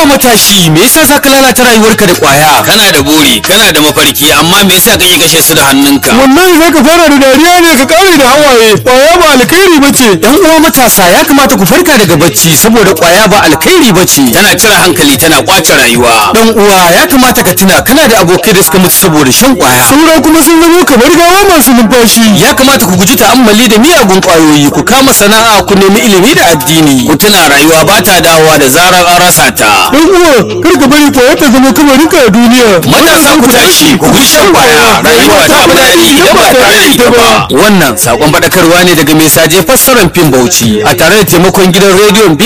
Haba matashi, me yasa za ka lalata rayuwarka da kwaya? kana da buri kana da mafarki amma me yasa kake kashe su da hannunka wallahi za ka fara da dariya ne ka kare da hawaye kwaya ba alkhairi ba ce Yan uwa matasa ya kamata ku farka daga bacci saboda kwaya ba alkhairi ba ce. tana cire hankali tana kwace rayuwa Dan uwa ya kamata ka tuna kana da abokai da suka mutu saboda shan kwaya. saura kuma sun zama kamar gawa masu numfashi Ya kamata ku guji ta'ammali da miyagun kwayoyi, ku kama sana'a, ku nemi ilimi da addini. ku tuna rayuwa ba ta dawowa da zarar an rasa ta dan uwa kar ka bari kwaya ta zama kamarinka a duniya matasa ku tashi ku guji shan kwaya rayuwa ta fi daɗi idan ba tare da ita ba Wannan sakon faɗakarwa ne daga mai saje fassarar fim Bauchi a tare da taimakon gidan rediyon